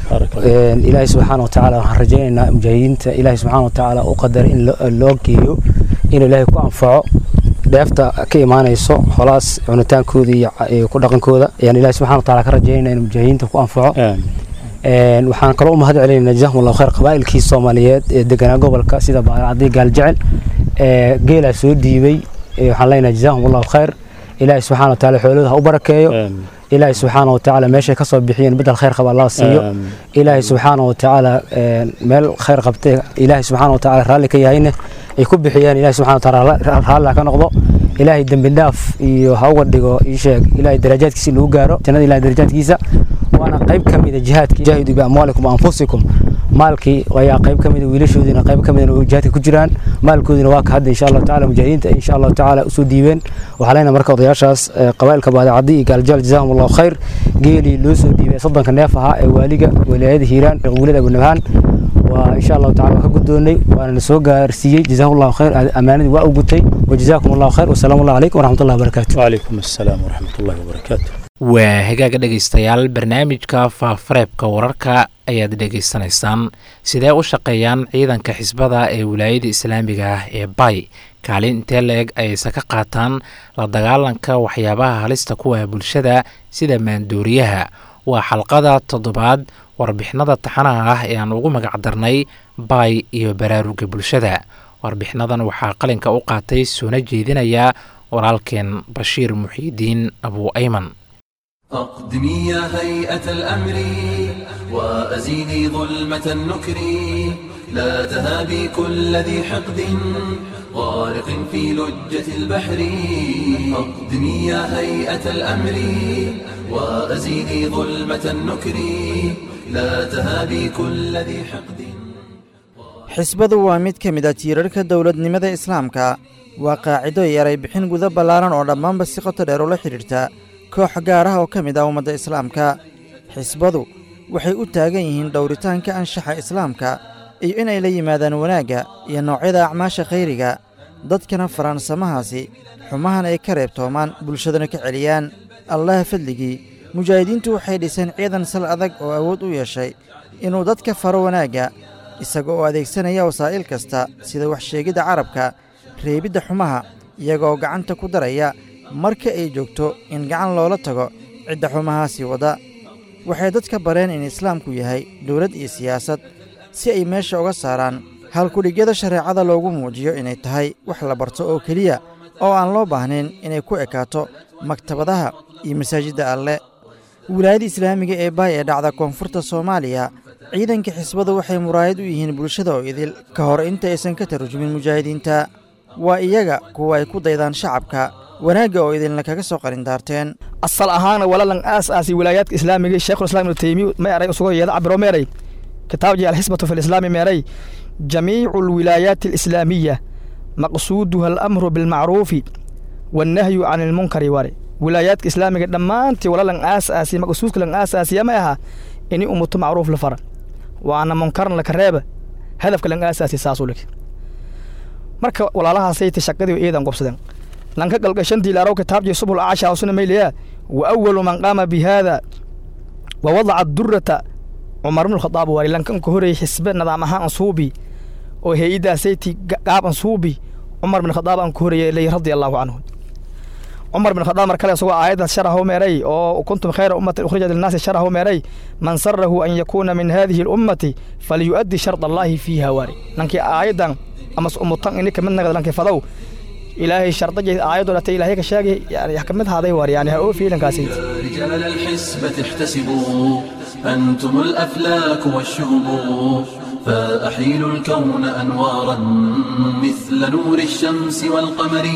Een, ilaahay subxaana wa tacaala waxaan rajaynaynaa mujaahidiinta ilaahay subxaana wa tacaala u qadaray in lo- loo geeyo inuu ilaahay ku anfaco dheefta ka imaanayso holaas cunitaankooda iyo ku dhaqankooda ayaan ilahi subxana wataala ka rajaynayna inuu mujaahidiinta ku anfaco waxaan kaloo u mahad celinayna jazahum allahu khayr qabaa'ilkii soomaaliyeed ee deganaa gobolka sida baadacadii gaaljecel ee geelaa soo dhiibay waxaan leenahay jazahum allahu khayr ilaahi subxana wataala xoolooda ha u barakeeyo ilaahi subxaana watacaala meeshay kasoo bixiyeen bedel khayr qaba allah siiyo ilaahi subxaana watacaala meel khayr qabtay ilaahi subxaana watacaala raalli ka yahayna ay ku bixiyeen ilaahi subxana wataala raalli ha ka noqdo ilaahay dembi dhaaf iyo ha uga dhigo ii sheeg ilaahay darajaadkiisa lagu gaaro jannada ilahay darajaadkiisa waana qayb ka mida jihaadka jaahidu biamwaalikum anfusikum maalkii ayaa qayb ka mida wiilashoodiina qayb ka mida jihaadka ku jiraan maalkoodina waa ka hadda insha allahu tacala mujaahidiinta insha allahu tacala usoo dhiibeen waxaa leenahay marka odayaashaas qabaa'ilka baadacadi iyo gaaljaal jazahum allahu khayr geelii loo soo dhiibay soddonka neef ahaa ee waaliga walaayada hiiraan wiilada abunabhaan waa insha allahu tacala waa ka guddoonnay waana na soo gaarsiiyey jazahu allahu khayr ammaanadii waa u gutay wajazakum allahu khayr wasalaamu allahu calaykum waraxmatullahi wabarakaatu وعليكم السلام ورحمة الله وبركاته waa hagaaga dhegaystayaal barnaamijka faafareebka wararka ayaad dhegaysanaysaan sidee u shaqeeyaan ciidanka xisbada ee wilaayada islaamiga ah ee bay kaalin intee la-eg ayayse ka qaataan la dagaalanka waxyaabaha halista kuwa bulshada sida maandooriyaha waa xalqada toddobaad warbixinada taxanaha ah ee aan ugu magac darnay bay iyo baraaruga bulshada warbixinadan waxaa qalinka u qaatay soona jeedinaya walaalkeen bashiir muxiidiin abuu ayman أقدمي يا هيئة الأمر وأزيلي ظلمة النكر لا تهابي كل ذي حقد غارق في لجة البحر أقدمي يا هيئة الأمر وأزيلي ظلمة النكر لا تهابي كل ذي حقد xisbadu waa mid ka mid a tiirarka dowladnimada islaamka waa qaacido yaray bixin guda ballaaran oo dhammaanba si qoto dheer ula xidhiirta koox gaar ah oo ka mid ah ummadda islaamka xisbadu waxay u taagan yihiin dhowritaanka anshaxa islaamka iyo inay la yimaadaan wanaagga iyo noocyada acmaasha khayriga dadkana faransamahaasi xumahan ay ka reebtoomaan bulshadana ka celiyaan allaha fadligii mujaahidiintu waxay dhiseen ciidan sal adag oo awood u yeeshay inuu dadka faro wanaagga isaga oo adeegsanaya wasaa'il kasta sida waxsheegidda carabka reebidda xumaha iyagaoo gacanta ku daraya marka ay joogto in gacan loola tago cidda xumahaasi wadda waxay dadka bareen in islaamku yahay dowlad iyo siyaasad si ay meesha uga saaraan halkudhigyada shareecada loogu muujiyo inay tahay wax la barto oo keliya oo aan loo baahnayn inay ku ekaato maktabadaha iyo masaajidda alle wilaayada islaamiga ee baay ee dhacda koonfurta soomaaliya ciidanka xisbadu waxay muraayad u yihiin bulshada oo idil ka hor inta aysan ka tarjumin mujaahidiinta waa iyaga kuwa ay ku daydaan shacabka wanaagga oo idinla kaga soo qarindaarteen asal ahaana walalan aas aasi wilaayaadka islaamiga sheekhulislaam ibnu taymiya ma eray usugo yeeda cabiro meeray kitaabjii alxisbatu fi lislaami meeray jamiicu alwilaayaati alislaamiya maqsuuduha alamru bilmacruufi wannahyu can ilmunkari ware wilaayaadka islaamiga dhammaantii walalan aas aasi maqsuudka lan aas aasiya ma aha ini umuto macruuf la fara waana munkaran laka reeba hadafka lan aas aasi saasuu lig marka walaalahaasayta shaqadii iidan qobsadeen lanka galgashantii laaraw kitaabjii subul acasha usuna mayliyaa wa awalu man qaama bi haada wa wadaca durata cumar bnu khadaab waari lankan ka horreeyey xisbe nidaam ahaan ansuubi oo hay-adaasayti qaab ansuubi cumar bin khadaab aan ka horreeyey ley radia allahu canhu cumar bin khadaab mar kale isagoo aayaddaas sharahu meeray oo kuntum khayra ummatin ukhrijat linnaasi sharahu meeray man sarahu an yakuuna min hadihi alummati falyu'addi sharda allaahi fiiha waari nankii aayaddan ama umutan ini kamid nagad lankii fadow ilaahay shardajay aayadoo dhata ilaahay ka sheegay yani ka mid haaday war yani ha oo fiilankaasi رجال الحسبة احتسبوا أنتم الأفلاك والشهب فأحيلوا الكون أنوارا مثل نور الشمس والقمر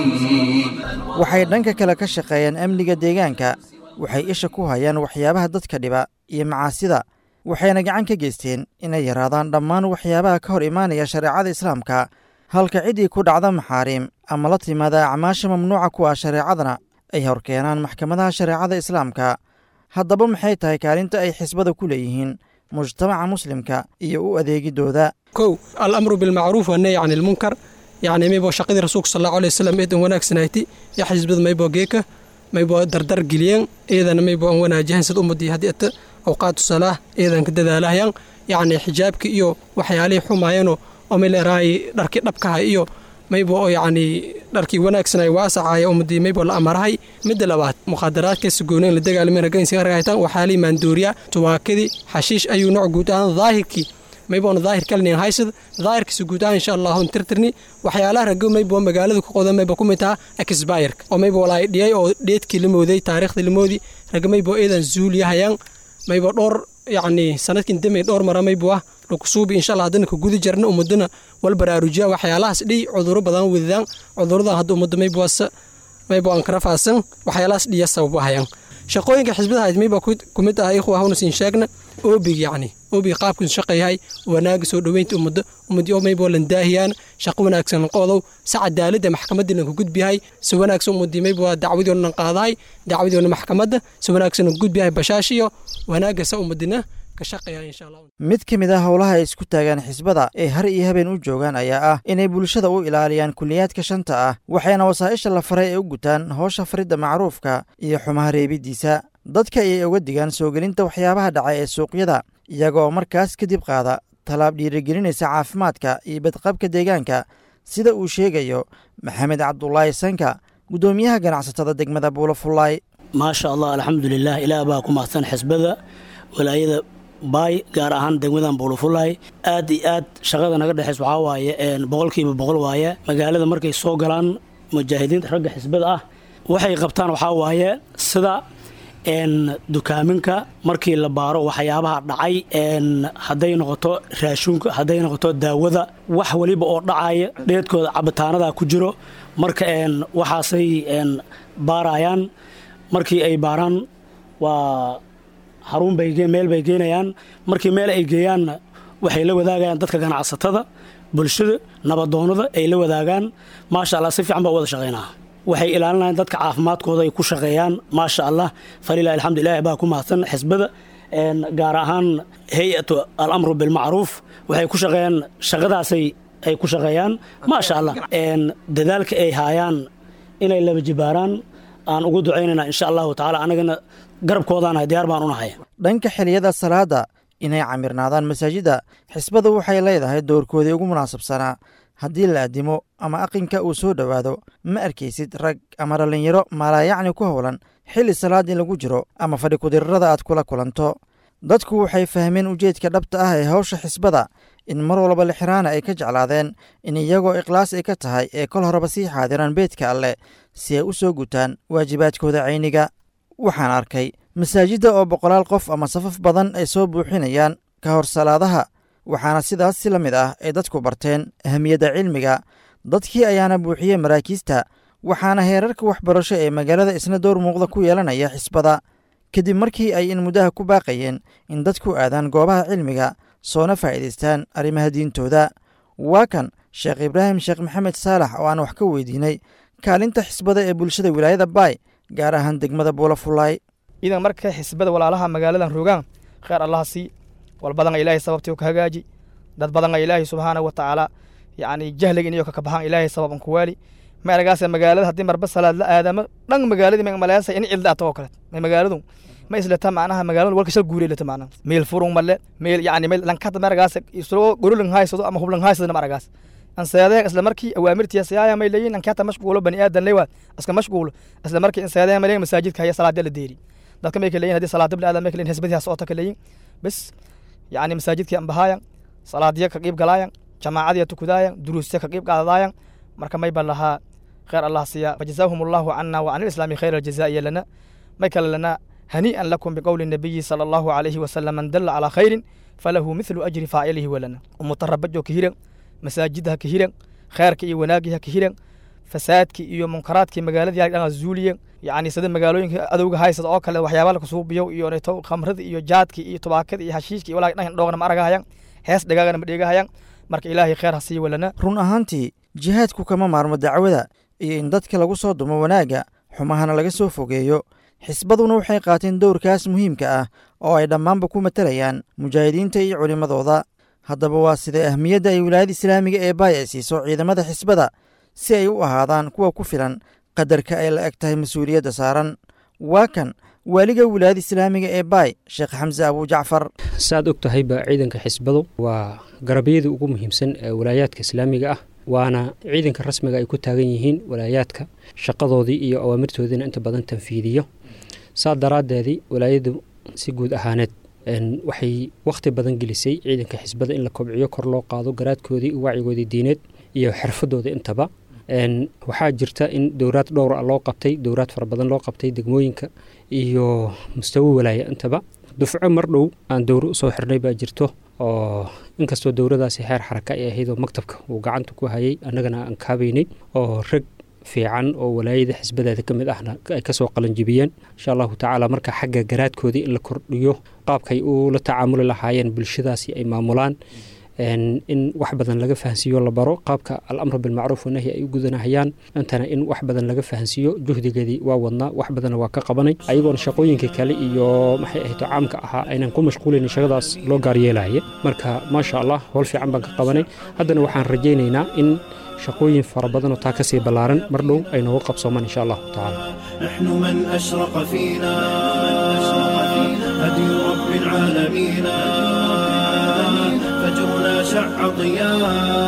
waxay dhanka kale ka shaqeeyaan amniga deegaanka waxay isha ku hayaan waxyaabaha dadka dhiba iyo macaasida waxayna gacan ka geysteen inay yaraadaan dhammaan waxyaabaha ka hor imaanaya shareecada islaamka halka ciddii ku dhacda maxaariim ama la timaada acmaasha mamnuuca ku ah shareecadana ay horkeenaan maxkamadaha shareecada islaamka haddaba maxay tahay kaalinta ay xisbada ku leeyihiin mujtamaca muslimka iyo u adeegidooda kow alamru bilmacruuf wannahy can ilmunkar yacni maybo shaqadii rasuulka sal allahu alay wasalam eedan wanaagsanayti ya xisbada maybo geeka maybo dardar geliyeen eedana maybo aan wanaajahan sid ummadii haddii ata awqaatu salaah eedan ka dadaalahayaan yacni xijaabka iyo waxyaalihii xumaayeenoo oo meel eraayi dharkii dhabkaha iyo maybo oo yacni dharkii wanaagsanay waasacaya ummadii maybo la amarahay midda labaad mukhadaraadka sugooneen la dagaalamay ragaynsiga ragaytan waxaalii maandooriya tuwaakadii xashiish ayuu nooc guud ahaan daahirkii mayboona daahir kalnin haysad daahirkiisa guud ahaan insha allahu tirtirni waxyaalaha rago maybo magaalada ku qodan mayba ku mid taha exbayerka oo maybo walaay dhiyay oo dheedkii la mooday taariikhdii la moodi raga maybo eedan zuuliyahayaan maybo dhowr yacni sanadkin damay dhowr mara maybo ah lakusuubi insha allah haddana ka gudi jarna ummadana wal baraarujiya waxyaalahaas dhiy cuduro badan wadadaan cuduradan hadda ummadda mayboasa maybo aan kara faasan waxyaalahaas dhiya sababahayaan shaqooyinka xisbada hayd mayba ku mid ah ikhwa hawna siin sheegna oobig yacni oobig qaabkiisu shaqayahay wanaaga soo dhoweynta ummadda ummadii oo maybo lan daahiyaan shaqo wanaagsan qodow si cadaaladda maxkamadii lanka gudbiyahay si wanaagsan ummadii maybo dacwadii oo dhan qaadahay dacwadii oo dhan maxkamadda si wanaagsan lanka gudbiyahay bashaash iyo wanaagga sa ummadina mid ka mid ah howlaha ay isku taagaan xisbada ee har iyo habeen u joogaan ayaa ah inay bulshada u ilaaliyaan kuliyaadka shanta ah waxayna wasaa'isha la faray ee u gutaan howsha faridda macruufka iyo xumaha reebiddiisa dadka ayay oga digaan soo gelinta waxyaabaha dhaca ee suuqyada iyaga oo markaas kadib qaada tallaab dhiirigelinaysa caafimaadka iyo badqabka deegaanka sida uu sheegayo maxamed cabdulaahi sanka guddoomiyaha ganacsatada degmada buulafullaay maasha allah alxamdulilah ilaah baa ku mahadsan xisbada walaayada baay gaar ahaan degmadan buulufulaay aad iyo aad shaqada naga dhexeys waxaa waaye boqolkiiba boqol waaye magaalada markay soo galaan mujaahidiinta ragga xisbada ah waxay qabtaan waxaa waaye sida dukaaminka markii la baaro waxyaabaha dhacay hadday noqoto raashuunka hadday noqoto daawada wax weliba oo dhacaya dheedkooda cabitaanada ku jiro marka waxaasay baarayaan markii ay baaraan waa xarun bay meel bay geynayaan markii meel ay geeyaanna waxay la wadaagayaan dadka ganacsatada bulshada nabadoonada ay la wadaagaan maasha allah si fiican baa wada shaqaynaa waxay ilaalinayaan dadka caafimaadkooda ay ku shaqeeyaan maasha allah falilah alxamdu ilahi baa ku mahadsan xisbada gaar ahaan hay-atu alamru bilmacruuf waxay ku shaqeeyaan shaqadaasay ay ku shaqeeyaan maasha allah dadaalka ay haayaan inay laba jibaaraan aan ugu ducaynayna insha allahu tacala anagana garabkoodaanahay diyaar baan unahay dhanka xiliyada salaada inay camirnaadaan masaajidda xisbadu waxay leedahay doorkoodii ugu munaasabsanaa haddii la addimo ama aqinka uu soo dhowaado ma arkaysid rag ama dhallinyaro maalaayacni ku howlan xilli salaad in lagu jiro ama fadhi kudirrada aad kula kulanto dadku waxay fahmeen ujeedka dhabta ah ee hawsha xisbada in mar walba lixiraana ay ka jeclaadeen in iyagoo ikhlaas ay ka tahay ee kol horeba sii xaadiraan beedka alleh si ay u soo gutaan waajibaadkooda cayniga waxaan arkay masaajidda oo boqolaal qof ama safaf badan ay soo buuxinayaan ka hor salaadaha waxaana sidaas si la mid ah ay dadku barteen ahamiyadda cilmiga dadkii ayaana buuxiyey maraakiista waxaana heerarka waxbarasho ee magaalada isna door muuqda ku yeelanaya xisbada kadib markii ay in muddaha ku baaqayeen in dadku aadaan goobaha cilmiga soona faa'iidaystaan arrimaha diintooda waa kan sheekh ibraahim sheekh maxamed saalax oo aan wax ka weydiinay kaalinta xisbada ee bulshada wilaayada baay gaar ahaan degmada buulafulaay idan marka xisbada walaalaha magaaladan rogaan kheer allaha sii wal badanga ilaahay sababtii ka hagaaji dad badanga ilaahay subxaana wa tacaala yacni jahliga inayo kakabaxaan ilaahay sababan ku waali ma aragaase magaalada haddii marba salaad la aadamo dhan magaaladii ma maleesa in cilda ato oo kale ma magaaladu ma islata macnaha magaaladu walka shal guuray lata macnaha meel furung male meel yacni meel lankata ma aragaase isagoo gorolang haysado ama hublang haysado ma aragaas anseedeen isla markii awaamirtiya siyaaya may leeyihin ankata mashquulo bani aadan leewaad iska mashquulo isla markii inseedeen may leeyihin masaajidka haya salaada la deeri dadka may kaleeyihin haddii salaada bila aadan may kaleeyihin hisbadiha soota kaleeyihin bes yacni masaajidkii ambahaayan salaadiya ka qiib galaayan jamaacadiya tukudaayan duruusya ka qiib qaadadaayan marka may ba lahaa khayr allah siya fajazaahum allahu cana wa can alislaami khayr aljazaa'iya lana may kale lana hanii'an lakum biqowli nabiyi sala allahu calayhi wasalam man dalla calaa khayrin falahu mithlu ajri faacilihi walana umutarabajo ka hiran masaajidda ha ka hiran khayrka iyo wanaagii ha ka hiran fasaadkii iyo munkaraadkii magaaladii ha dhan zuuliyan yacni sida magaalooyinka adowga haysada oo kale waxyaaba la kusuubiyo iyo neto khamrada iyo jaadkii iyo tubaakada iyo hashiishka iyo walaa dhan dhoogna ma aragahayan hees dhagaagana ma dheegahayan marka ilaahay khayr ha sii walana run ahaantii jihaadku kama maarmo dacwada iyo in dadka lagu soo dumo wanaagga xumahana laga soo fogeeyo xisbaduna waxay qaateen dowrkaas muhiimka ah oo ay dhammaanba ku matalayaan mujaahidiinta iyo culimmadooda haddaba waa sidee ahmiyadda ay wilaayada islaamiga ee baay ay siiso ciidamada xisbada si ay u ahaadaan kuwa ku filan qadarka ay la eg tahay mas-uuliyadda saaran waa kan waaliga wilaayada islaamiga ee baay sheekh xamse abujacfar saaad og tahayba ciidanka xisbadu waa garabyadii ugu muhiimsan ee walaayaadka islaamiga ah waana ciidanka rasmiga ay ku taagan yihiin walaayaadka shaqadoodii iyo awaamirtoodiina inta badan tanfiidiyo saa daraaddeedii walaayadu si guud ahaaneed waxay wakhti badan gelisay ciidanka xisbada in la kobciyo kor loo qaado garaadkoodii wacyigoodii diineed iyo xirfadooda intaba waxaa jirta in dowraad dhowr a loo qabtay dowraad fara badan loo qabtay degmooyinka iyo mustawo walaaya intaba dufco mar dhow aan dowro usoo xirnay baa jirto oo inkastoo dowradaasi heer xaraka ay ahayd oo maktabka uu gacanta ku hayay annagana aan kaabaynay oo rag fiican oo walaayada xisbadeeda ka mid ahna ay kasoo qalanjibiyeen insha allahu tacaala marka xagga garaadkoodii in la kordhiyo qaabkay ula tacaamuli lahaayeen bulshadaasi ay maamulaan in wax badan laga fahansiiyo la baro qaabka alamru bilmacruuf wanahyi ay u gudanahayaan intana in wax badan laga fahansiiyo juhdigeedii waa wadnaa wax badanna waa ka qabanay ayagoona shaqooyinkii kale iyo maxay ahayto caamka ahaa aynan ku mashquulayn shaqadaas loo gaaryeelaya marka maasha allah howl fiican baan ka qabanay haddana waxaan rajaynaynaa in shaqooyin fara badan oo taa ka sii ballaaran mar dhow ay noogu qabsoomaan insha allahu tacaala نحن من أشرق فينا هدي رب العالمين فجرنا شع ضياء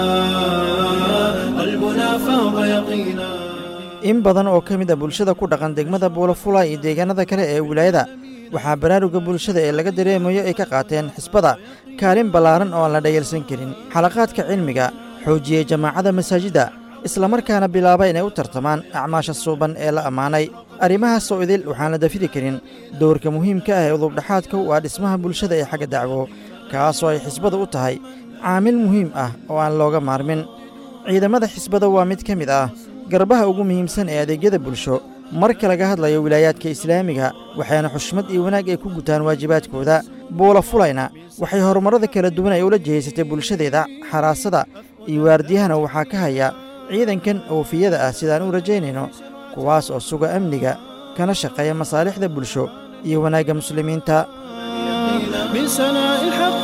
قلبنا فاض يقينا in badan oo ka mid a bulshada ku dhaqan degmada buulafula iyo deegaanada kale ee wilaayada waxaa baraaruga bulshada ee laga dareemayo ay ka qaateen xisbada kaalin ballaaran oo aan la dhayalsan karin xalaqaadka cilmiga xoojiyey jamaacada masaajidda islamarkaana bilaaba inay u tartamaan acmaasha suuban ee la ammaanay arrimahaas oo idil waxaan la dafiri karin dowrka muhiimka ah ee udubdhaxaadka u ah dhismaha bulshada ee xagga dacwo kaasoo ay xisbada u tahay caamil muhiim ah oo aan looga maarmin ciidamada xisbada waa mid ka mid ah garbaha ugu muhiimsan ee adeegyada bulsho marka laga hadlayo wilaayaadka islaamiga waxayna xushmad iyo wanaag ay ku gutaan waajibaadkooda buula fulayna waxay horumarrada kala duwan ay ula jehaysatay bulshadeeda xaraasada iyo waardiyahana waxaa ka haya ciidankan oofiyada ah sidaan u rajaynayno kuwaas oo suga amniga kana shaqeeya masaalixda bulsho iyo wanaagga muslimiinta من سناء الحق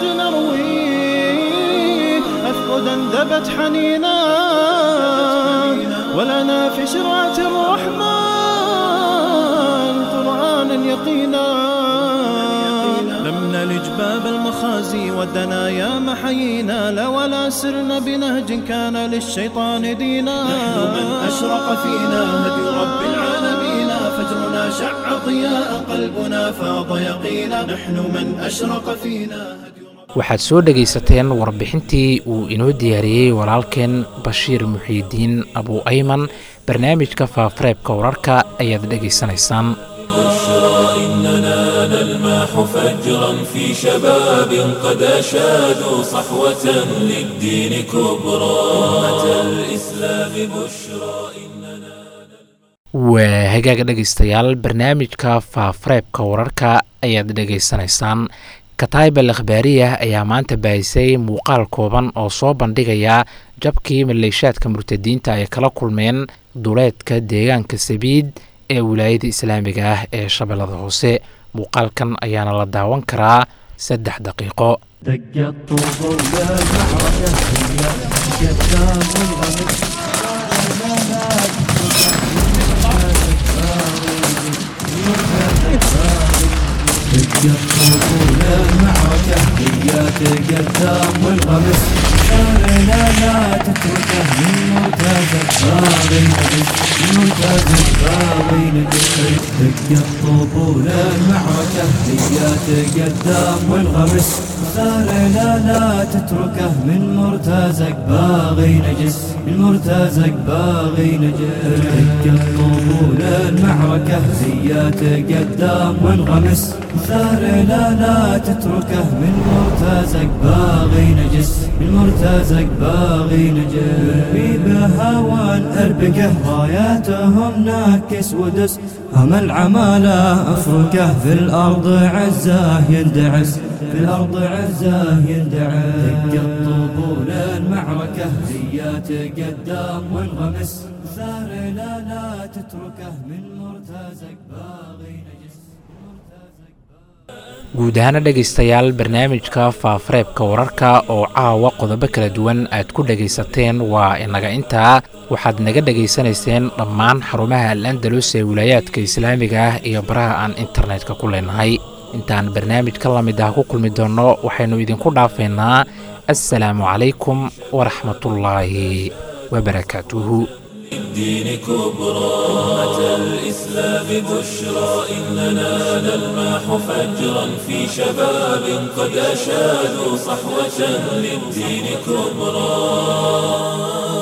نروي أفقدا ذبت حنينا ولنا في شرعة الرحمن قرآنا يقينا لم نلج باب المخازي والدنايا محيينا لا ولا سرنا بنهج كان للشيطان دينا نحن من أشرق فينا هدي رب العالمين فجرنا شع ضياء قلبنا فاض يقينا نحن من أشرق فينا waxaad soo dhegaysateen warbixintii uu inoo diyaariyey walaalkeen bashiir muxiidiin abu ayman barnaamijka faafareebka wararka ayaad dhegaysanaysaan بشرى إننا نلمح فجرا في شباب قد أشادوا صحوة للدين كبرى أمة الإسلام بشرى waa hagaaga dhegaystayaal barnaamijka faafareebka wararka ayaad dhegaysanaysaan kataybal akhbaariyah ayaa maanta baahisay muuqaal kooban oo soo bandhigaya jabkii maleeshaadka murtadiinta ay kala kulmeen duleedka deegaanka sabiid ee wilaayada islaamiga ah ee shabeellada hoose muuqaalkan ayaana la daawan karaa saddex daqiiqo المعركة هيات قدام والغمس لا لا تتركه من مرتازك باغي نجس من مرتازك باغي نجس دق الطبول المعركة هيات قدام والغمس لا لا تتركه من مرتازك باغي نجس من مرتازك باغي نجس دق الطبول المعركة هيات قدام والغمس ثار لا لا تتركه من مرتازك باغي نجس من مرتازك باغي نجس بهوان أربكه راياتهم ناكس ودس هم العمالة أفركه في الأرض عزاه يندعس في الأرض عزاه يندعس دق الطبول المعركة زيات قدام وانغمس ثار لا لا تتركه من مرتازك باغي نجس guud ahaana dhegaystayaal barnaamijka faafareebka wararka oo caawa qodobo kala duwan aad ku dhegaysateen waa inaga intaa waxaad naga dhegaysanayseen dhammaan xarumaha al andalus ee wilaayaadka islaamiga ah iyo baraha aan internetka ku leenahay intaan barnaamij ka lamid ah ku kulmi doonno waxaynu idinku dhaafaynaa assalaamu calaykum waraxmatullaahi wabarakaatuhu الدين كبرى أمة الإسلام بشرى إننا نلمح فجرا في شباب قد أشادوا صحوة للدين كبرى